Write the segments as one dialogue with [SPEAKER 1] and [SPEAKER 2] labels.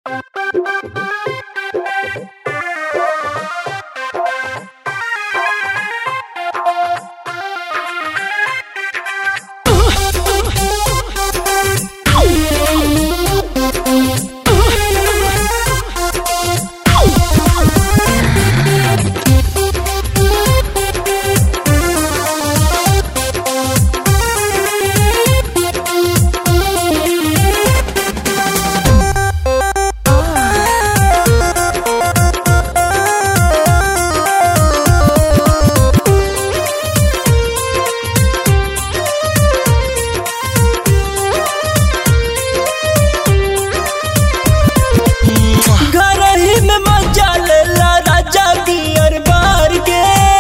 [SPEAKER 1] घरही में मजा लेला राजा बियर बार के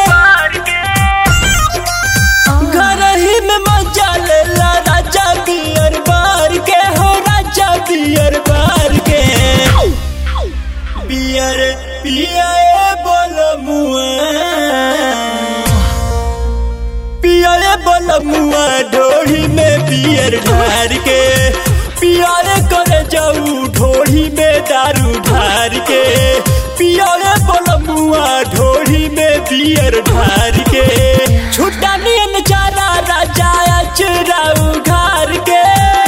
[SPEAKER 1] घरही में मजा लेला राजा बियर बार के हो राजा बियर बार के बियर पियाए बोल मुआ पियाए बोल मुआ ढोढ़ी में बियर ढार के पियारे करे जाऊ ढोढ़ी में दारू ढार के पियारे बोल मुआ ढोढ़ी में बियर ढार के छुट्टा नियन चारा राजा अचराऊ घार के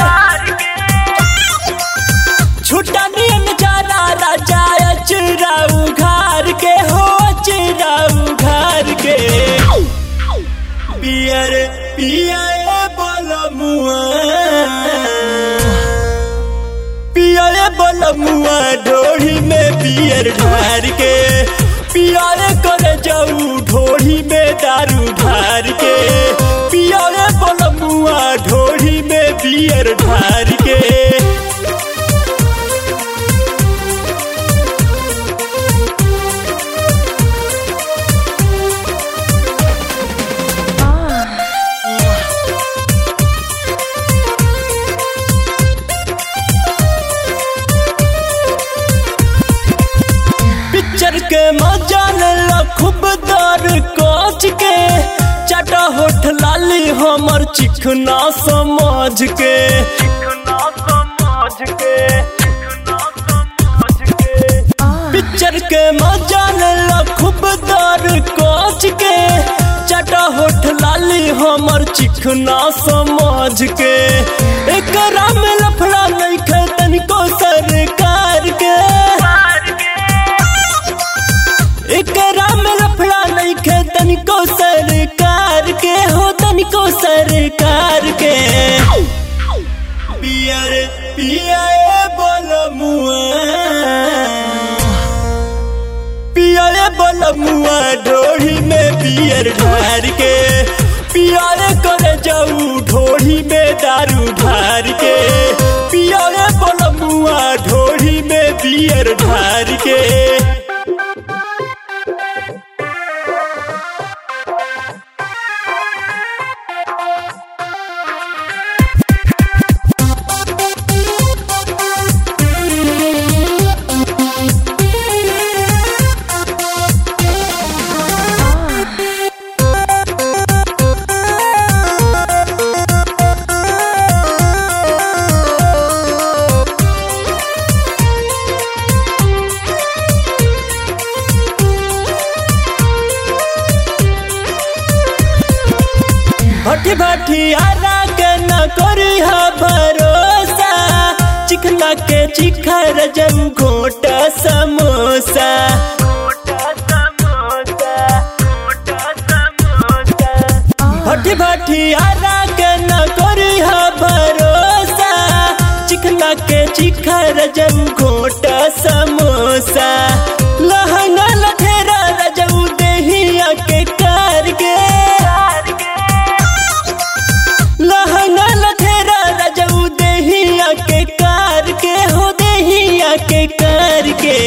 [SPEAKER 1] छुट्टा नियन चारा राजा अचराऊ घार के हो अचराऊ घार के पियर पियाए बोल मुआ पियाए बोल मुआ ढोढ़ी में पियर ढार के पियारे करे जाऊ ढोढ़ी में दारू ढार के पियारे बोल मुआ ढोढ़ी में पियर ढार के पिक्चर के मजा लेला खूब दर कोच के चाटा होठ लाली हमर चिकना समझ के पिक्चर के मजा लेला खूब दर कोच के चाटा होठ लाली हमर चिकना समझ के एकरा में लफड़ा नहीं खे तनिको सरकार के एकरा में लफड़ा नहीं खे तनिको सरकार के हो तनिको सरकार के पियर पियाए बोल मुआ पियाए बोल मुआ ढोढ़ी में पियर ढार के पियारे करे जाऊ ढोढ़ी में दारू ढार के पियारे बोल मुआ ढोढ़ी में पियर ढार के भटी भटी आरा के न करी हा भरोसा चिकना के चिखर जब घोटा समोसा भटी भटी आरा के न करी हा भरोसा चिकना के चिखर जब घोटा समोसा लहंगा लठेरा रजऊ देहिया के कार के लहंगा लठेरा रजऊ देहिया के कार के हो देहिया के कार के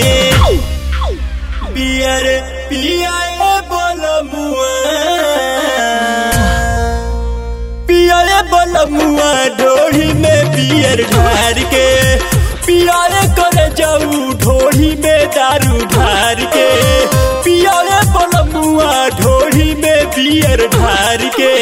[SPEAKER 1] पियर पियाए बोल मुआ पियाए बोल मुआ ढोढ़ी में पियर ढार के पियारे करे जाऊ ढोढ़ी में दारू ढार के पियारे बोल मुआ ढोढ़ी में पियर ढार के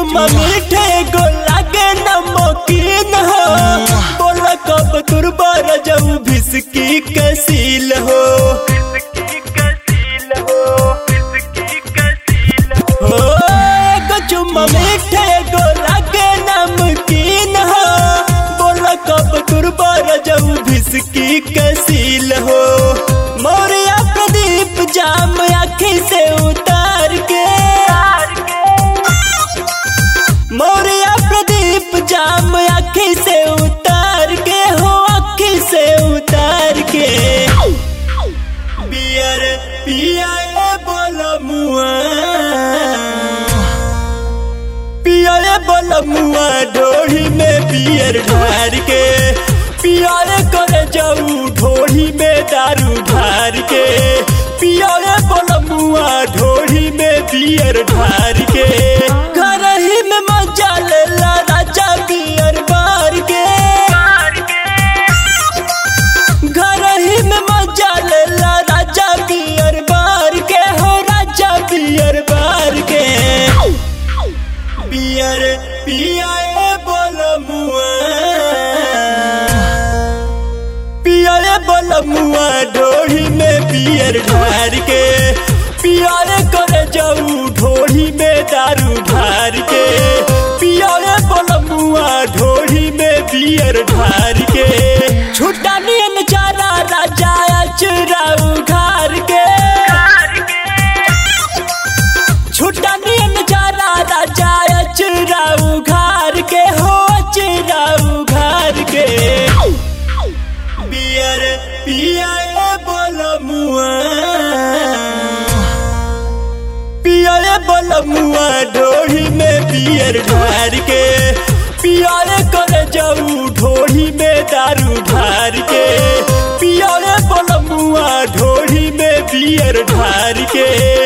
[SPEAKER 1] चुम्मा मीठे गो लागे नमकीन हो बोला कब तुरबार जाऊ भिसकी कसील हो हो एगो चुम्मा मीठे गो लागे नमकीन हो बोला कब तुरबार जाऊ भिसकी कसील हो मोरिया प्रदीप जाम आखी से उतार के मोरिया प्रदीप जाम आखी से उतार के हो आखी से उतार के बियर पिया बोल मुआ पिया बोल मुआ ढोड़ी में बियर ढार के पिया करे जाऊ ढोड़ी में दारू ढार के पिया बोल मुआ ढोड़ी में बियर ढार के घर ही में मजा ले ला राजा बियर बार के घर ही में मजा ले ला राजा बियर बार के हो राजा बियर बार के बियर पिया बोल मुआ पिया बोल मुआ ढोड़ी में बियर ढार के पिया करे जाऊ ढोड़ी में दारू ढार के पिया बोल मुआ ढोड़ी में बियर ढार के छुट्टा नियन चारा राजा अचराऊ घर के छुट्टा नियन चारा राजा अचराऊ घर के हो अचराऊ घर के बियर पिया बोल मुआ पिया बोल मुआ ढोड़ी में बियर ढार के पिया करे जाऊ ढोड़ी में दारू ढार के पिया बोल मुआ ढोड़ी में बियर ढार के